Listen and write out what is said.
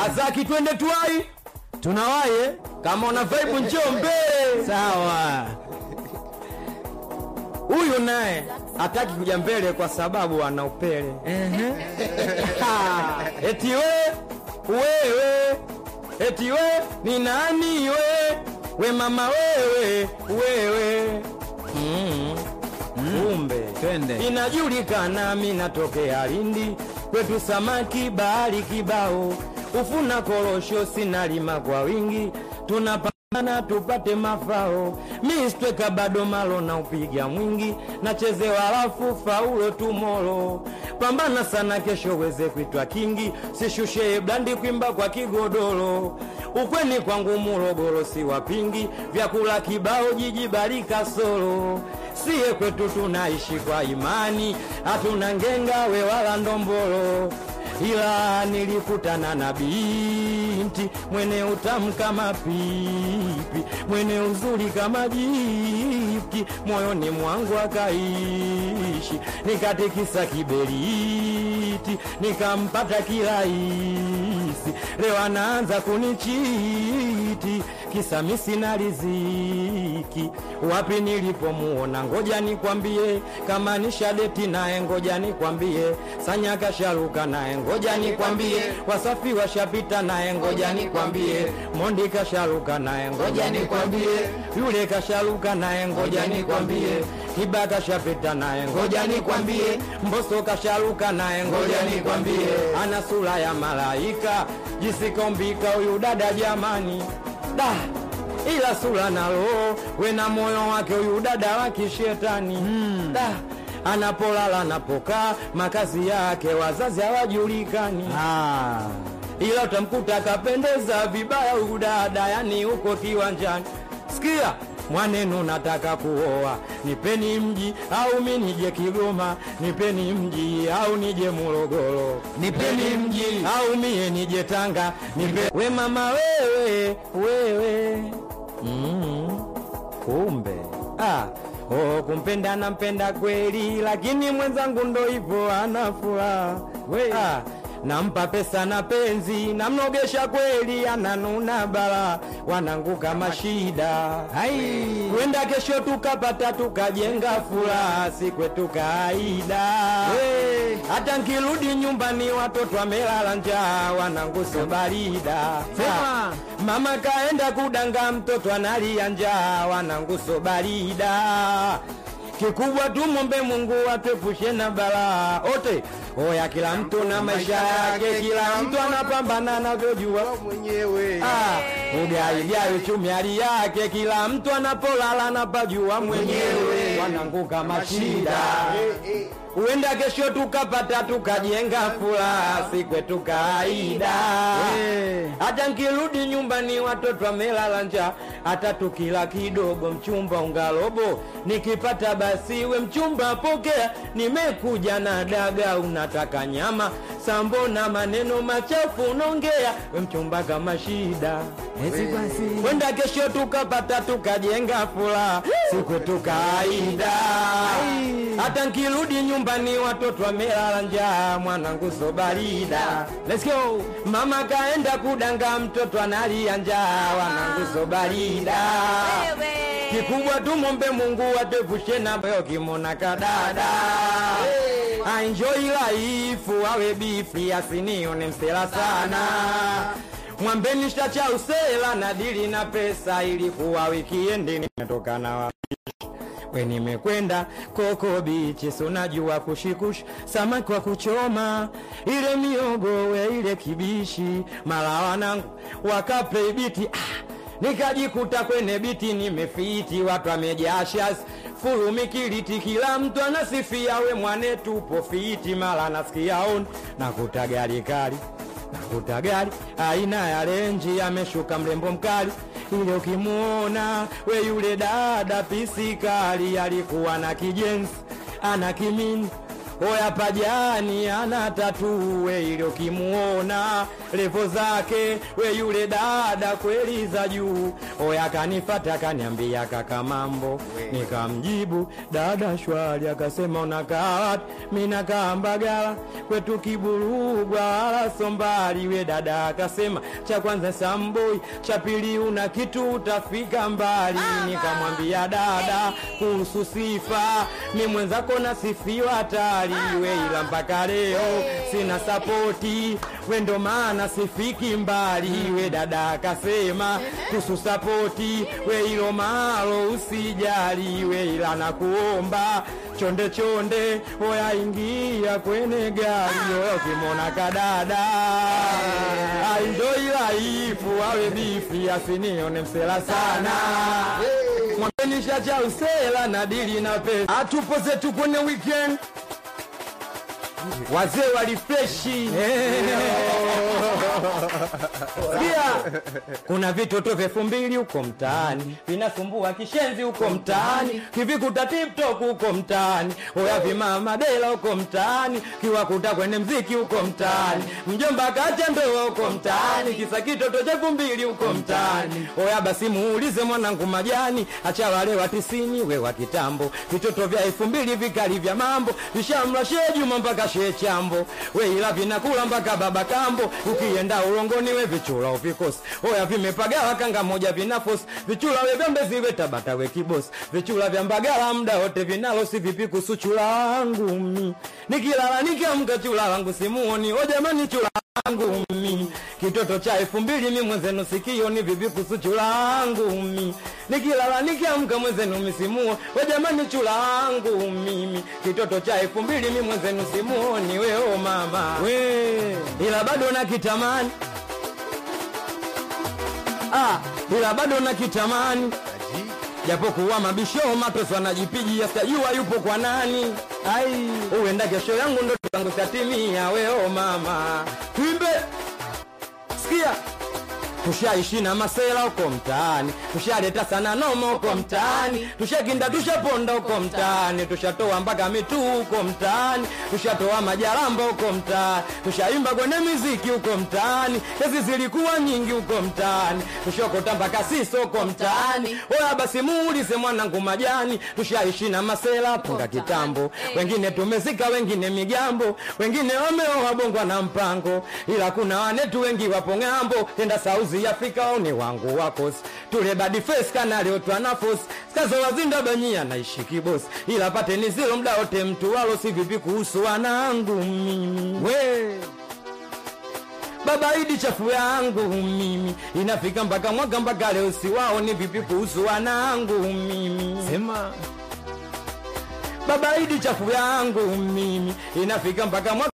Azaki, twende tuwai, tunawaye kama una vibe njoo mbele. sawa Huyu naye hataki kuja mbele kwa sababu ana upele. Ehe. Ha, eti we wewe, eti we ni nani we, we mama wewe wewe mm. Kumbe twende. inajulikana, mi natokea Lindi, kwetu samaki bahari kibao, ufuna korosho sinalima kwa wingi, tunapambana tupate mafao, mi stweka bado malo na upiga mwingi, nachezewa halafu faulo tumolo, pambana sana kesho weze kuitwa kingi, sishushe blandi kwimba kwa kigodoro, ukweni kwangu Morogoro si wapingi, vyakula kibao jiji barika solo siye kwetu tunaishi kwa imani, hatuna ngenga we wala ndombolo, ila nilikutana na binti mwene utamu kama pipi, mwene uzuri kama jipti, moyoni mwangu akaishi, nikatikisa kiberiti, nikampata kirahisi, leo anaanza kunichiti, kisa mi sina riziki, wapi nilipomuona, ngoja nikwambie, kama ni shadeti naye, ngoja nikwambie, sanya kasharuka naye, ngoja nikwambie, wasafi washapita naye, ngoja nikwambie, mondi kasharuka naye, ngoja nikwambie, yule kasharuka naye, ngoja nikwambie, kiba kashapita naye, ngoja nikwambie, mboso kasharuka naye, ngoja nikwambie, ana sura ya malaika, jisikombika huyu dada jamani, da ila sura na roho wena moyo wake huyu dada wa kishetani mm. da anapolala anapokaa makazi yake wazazi hawajulikani Ah. ila utamkuta kapendeza vibaya huyu dada yani huko kiwanjani sikia mwanenu nataka kuoa nipeni mji au mi nije kigoma nipeni mji au nije morogoro nipeni mji au mie nije tanga nipe we mama wewe wewe mm. kumbe ah. Oh, kumpenda nampenda kweli lakini mwenzangu ndo hivyo ana furaha ah. nampa pesa na penzi namnogesha kweli ananuna bala wananguka mashida Hai. kwenda kesho tukapata tukajenga furaha si kwetu kaida We. hata nkirudi nyumbani watoto wamelala njaa wananguso barida Sema. mama kaenda kudanga mtoto analia njaa wananguso barida kikubwa tumombe Mungu atuepushe na balaa ote oya kila mtu na maisha yake kila mtu anapambana anavyojua mwenyewe Ah, ugaigai uchumi hali yake, kila mtu anapolala anapajua mwenyewe, wananguka mashida. Huenda kesho tukapata tukajenga furaha, si kwetu kawaida. Eh. Hata nkirudi nyumbani watoto wamelala njaa, hata tukila kidogo mchumba ungalobo, nikipata basi we mchumba pokea, nimekuja na daga, unataka nyama sambo na maneno machafu unaongea, we mchumba kama shida Eti basi. kwenda kesho tukapata tukajenga furaha siku tukaida hata nkirudi nyumbani watoto wamelala njaa mwanangu so barida Let's go. mama kaenda kudanga mtoto analia njaa wanangu so barida kikubwa tumombe mungu atepushe na boyo kimona kadada enjoy life awe bifi asinione msela sana mwambeni shtacha usela na dili na pesa ilikuwa wikiendi nimetoka na wapi we nimekwenda koko bichi sunajua kushikushi samaki wa kuchoma ile miogo we ile kibishi mala wanangu wakape biti ah, nikajikuta kwenye biti nimefiti watu wamejashas fulumikiliti kila mtu anasifia we mwane tupo fiti mala nasikia on nakuta gari kali nakuta gari aina ya renji ameshuka mrembo mkali ile ukimuona we yule dada pisikali alikuwa na kijensi ana kimini oya pajani ana tatu we ile ukimuona levo zake we yule dada kweli za juu oya kanifata kaniambia kaka mambo nikamjibu dada shwari akasema unakaa wapi mi nakaa mbagala kwetu kiburugwa wala sombali we dada akasema cha kwanza samboi cha pili una kitu utafika mbali nikamwambia dada kuhusu sifa mi mwenzako nasifiwa hatari we ila mpaka leo sina sapoti we ndo maana sifiki mbali we dada akasema kuhusu sapoti we ilo malo usijali we ila nakuomba chonde chonde oya ingia kwenye gari oya ukimwona kadada aindoi laifu awe bifi asinione msela sana mwabenisha cha usela na dili na pesa atupo zetu kwenye weekend wazee walifreshi pia kuna vitoto vya elfu mbili huko mtaani vinasumbua kishenzi huko mtaani kivikuta tiktok huko mtaani oya vimama dela huko mtaani kiwakuta kwenye mziki huko mtaani mjomba kacha ndoa huko mtaani kisa kitoto cha elfu mbili huko mtaani oya basi muulize mwanangu majani acha wale wa tisini we wa kitambo vitoto vya elfu mbili vikali vya mambo vishamla shee juma mpaka shee chambo we ila vinakula mpaka baba kambo ukienda ulongoni we vichula uvikosi oya vimepagawa kanga moja vinafosi vichula we vyambezi we tabata we kibosi vichula vya mbagala mda wote vinalo si vipi kuhusu chula wangu mi nikilala nikiamka chula wangu simuoni o jamani chula wangu mi kitoto cha elfu mbili mi mwenzenu sikioni vipi kuhusu chula wangu mi nikilala nikiamka mwenzenu misimuo we jamani chula wangu mimi kitoto cha elfu mbili mi mwenzenu simuoni weo mama we ila bado nakitamani ah, ila bado nakitamani japokuwa mabisho matoso anajipigia sijajua yupo kwa nani ai uenda kesho yangu ndo tangu satimia weo mama twimbe sikia tushaishi na masela huko mtaani tushaleta sana noma huko mtaani tushakinda tushaponda huko mtaani tushatoa mpaka mituu huko mtaani tushatoa majaramba huko mtaani tushaimba kwenye miziki huko mtaani kesi zilikuwa nyingi huko mtaani tushokota mpaka siso huko mtaani oya basi muulize mwanangu majani tushaishi na masela punga kitambo wengine tumezika wengine migambo wengine wameoa bongwa na mpango ila kuna wanetu wengi wapo ng'ambo tenda sauzi Afrika oni wangu wakosi tule badi face kana leo twana force skazo wazinda banyia naishi kibosi ila pate ni zilo mda wote mtu walo si vipi kuhusu wanangu mimi we baba idi chafu yangu mimi inafika mpaka mwaka mpaka leo si wao ni vipi kuhusu wanangu mimi sema baba idi chafu yangu mimi inafika mpaka mwaka